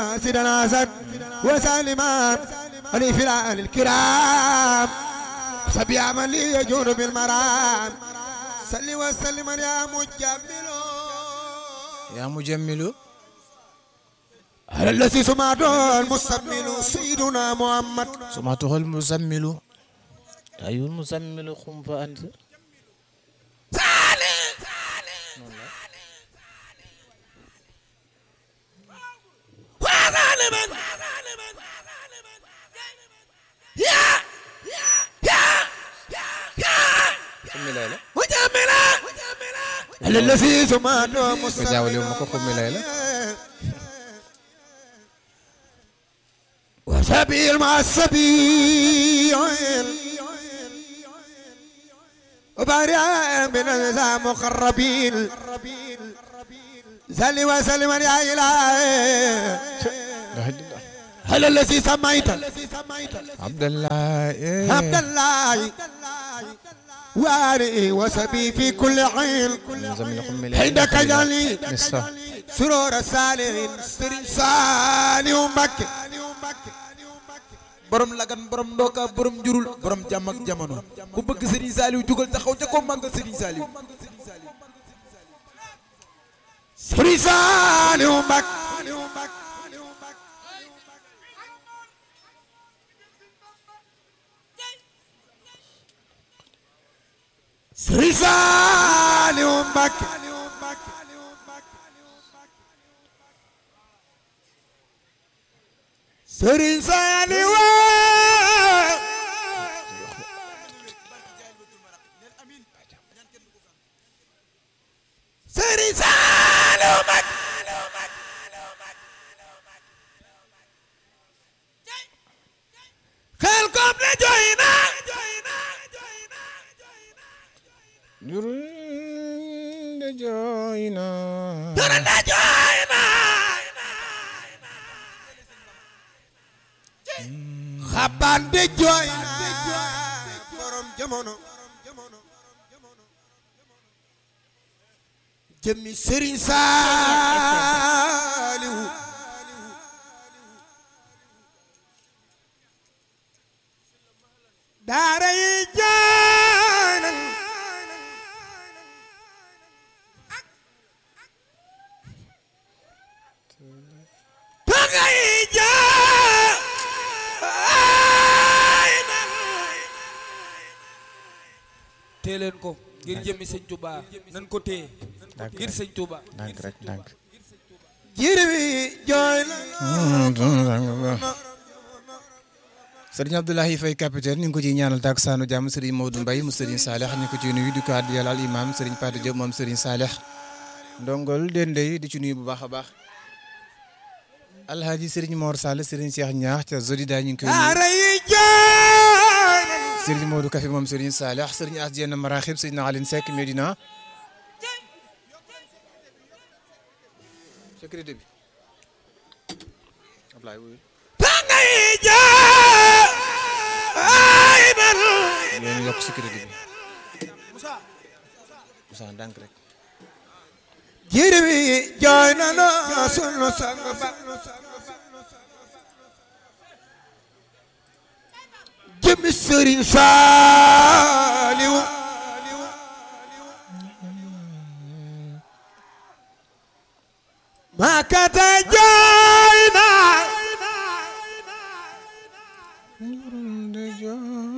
سيدنا أسد وسالما علي في الآل الكرام سبيا من لي يجور بالمرام صل وسلم يا مجمل yaa mujammilu على الذي سمعته المستمل سيدنا محمد سمعته المزمل أي المزمل قم فأنذر وظالما يا xummi lay la مجملا على الذي سمعته ko jaawale ma ko xummi lay la وسبيل مع السبيل وبارع من النساء مقربين سل وسلم يا إلهي هل الذي سميت Abdallah eh. عبد الله وارئ وسبي في كل حين المزمل xummi lay la عندك جلي nista سرور الصالحين سرين صالح مكة borom lagan borom ndooka borom njurul borom jàmm ak jamono ku bëgg Serigne Saliou jugal taxaw ca ko màggal Serigne Saliou سرين صالح مكة سرين صالح مكة سرين صالح سرين صالح مكة خلكم لجوينا jurul de jooy na لجوينا xabaan de jooy na borom jamono jëmmi Sëriñ Saaliwu daara yi jooy na tanga yi jooy na tee leen ko ngir jëmmi sëñ Touba nan ko téye Ndànk ngir sëñ Touba ndànk rek ndànk jir bi jooy na sëriñ Abdoulaye Faye capitaine ñu ngi ko ciy ñaanal takkusaanu jàmm sëriñ Maodo Mbaye mu sëriñ Saleh ñu ko ciy nuyu di ko àddiyal al imam sëriñ Pate Diop moom sëriñ Saleh ndongol dende yi di ci nuyu bu baax a baax alhaaji sëriñ Mor Sall sëriñ Cheikh Ñaax ca Zodida ñu ngi koy nuyu daara yi jooy na sëriñ Modou Kafe moom sëriñ Saleh sëriñ As Dieng Maraxib sëriñ Aline Seck Medina sécurité bi Ablaye wuyu tanga yi jooy na yéen yokk sécurité bi Moussa ndànk rek jir bi jooy na no sunu sang ba jëmmi Sëriñ Saaliwu maakata jooy na